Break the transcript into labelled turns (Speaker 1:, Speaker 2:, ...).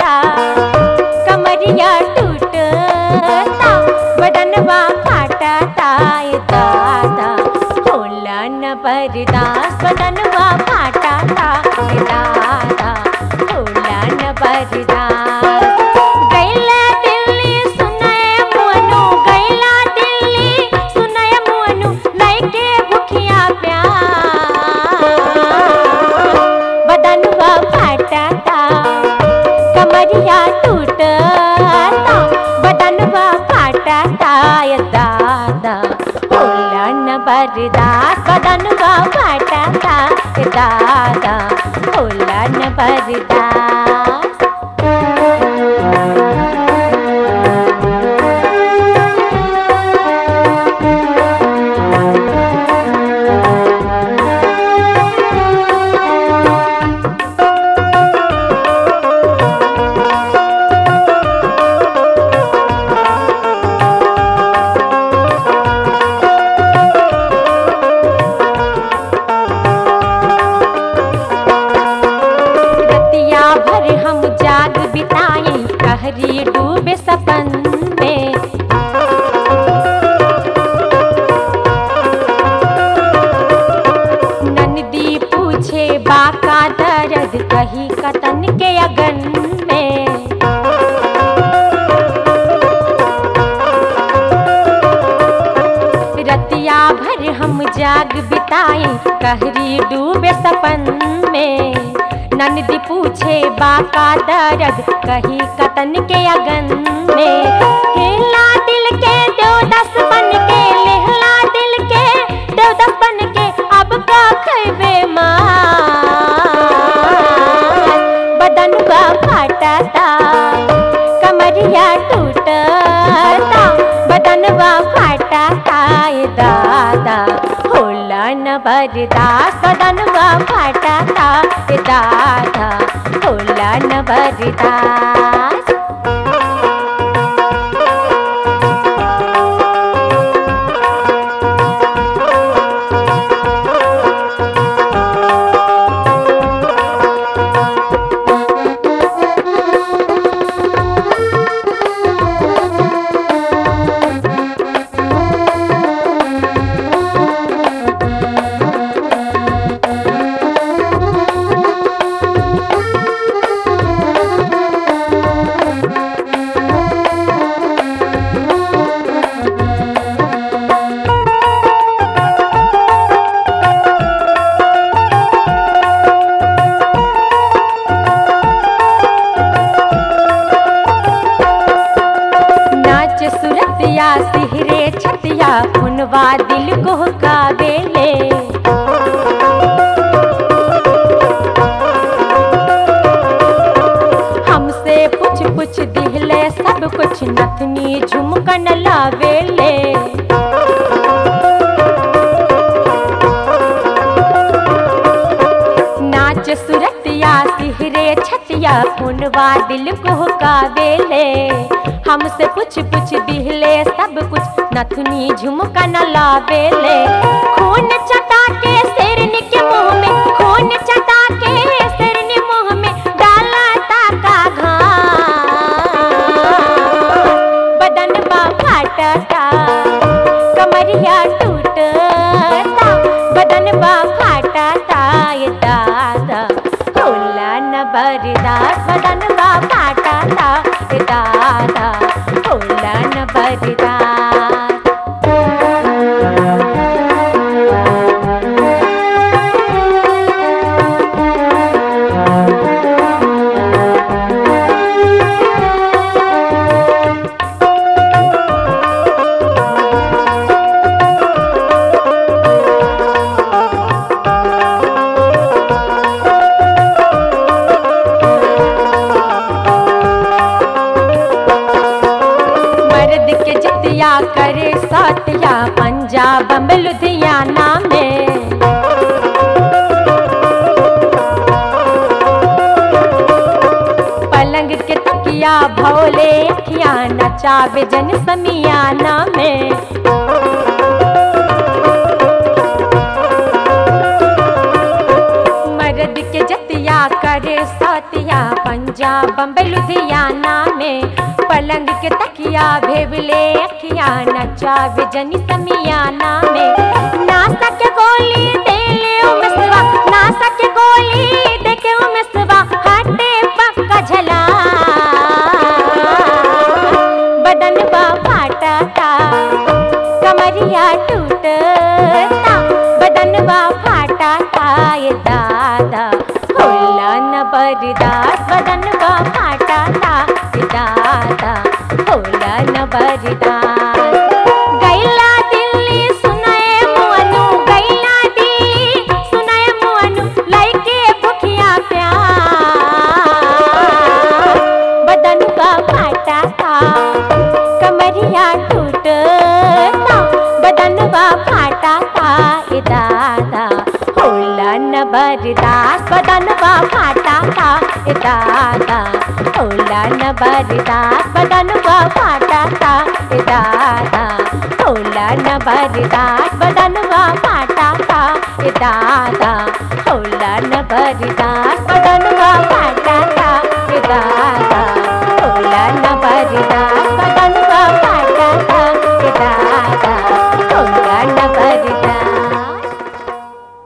Speaker 1: कमरिया टूटता बदनवा फाटता ए दादा होला न बर्दाश्त बदनवा फाटता ए दादा होला न बर्दाश्त गैला दिल्ली सुनय मुअनु गैला दिल्ली सुनय मुअनु लइके भुखिया प्यार बदनवा फाटता कमरिया टूटता बदनवा फाटता ये दादा होला न बर्दाश्त बदनवा फाटता ये दादा होला न बर्दाश्त रतिया भर हम जाग बिताई कहरी डूबे सपन में नंदी पूछे बाका दर्द कही कतन के अगन में रतिया भर हम जाग बिताई कहरी डूबे सपन में नंदी पूछे बाका दर्द कही कतन के अगन में हिला दिल के देवदस बन के लेहला दिल के देवदस बन के अब का खैबे मार बदन बा फाटता कमरिया टूटता बदनवा फाटता ए दादा होला न बर्दाश्त बदनवा फाटता ए दादा होला न बर्दाश्त नाच सुरतिया सिहरे छतिया उनवा दिल को काबेले हमसे पुछ पुछ दिहले सब कुछ नथनी झुमकन लावेले नाच सुरतिया सिहरे छतिया उनवा दिल को काबेले हमसे कुछ कुछ दिहले सब कुछ नथुनी झुमका न लावेले खून चटा के शेरनी के मुंह में खून चटा के शेरनी मुंह में डाला ताका घास बदन बा फाटता कमरिया टूटता बदन बा फाटता ये दादा होला न बर्दाश्त बदन बा फाटता ये दादा होला न बर्दाश्त मर्द के जतिया करे सतिया पंजाब में लुधियाना में पलंग के तकिया भोले अखिया नचावे जन समियाना में मर्द के जतिया करे सतिया पंजाब जा बम्बई लुधियाना में पलंग के तकिया भेबले अखिया नचा विजनी समियाना में नासा के गोली दे ले उमसवा नासा के गोली दे के उमसवा हटे पक्का झला बदन बा फाटा था कमरिया टूटता बदन बा फाटा था ये दादा होला न बरदास बदन बा फाटा था ये दादा होला न बरदास गैला दिल्ली सुनाए मुअनु गैला दिल्ली सुनाए मुअनु लइके भुखिया प्यार बदन बा फाटा था कमरिया टूटता बदन बा फाटा था ए दादा होला न बरदास बदन बा फाटा था ए दादा होला न बरदास बदन बा फाटा था ए दादा होला न बरदास बदन बा फाटा था ए दादा होला न बरदास बदन बा फाटा था ए दादा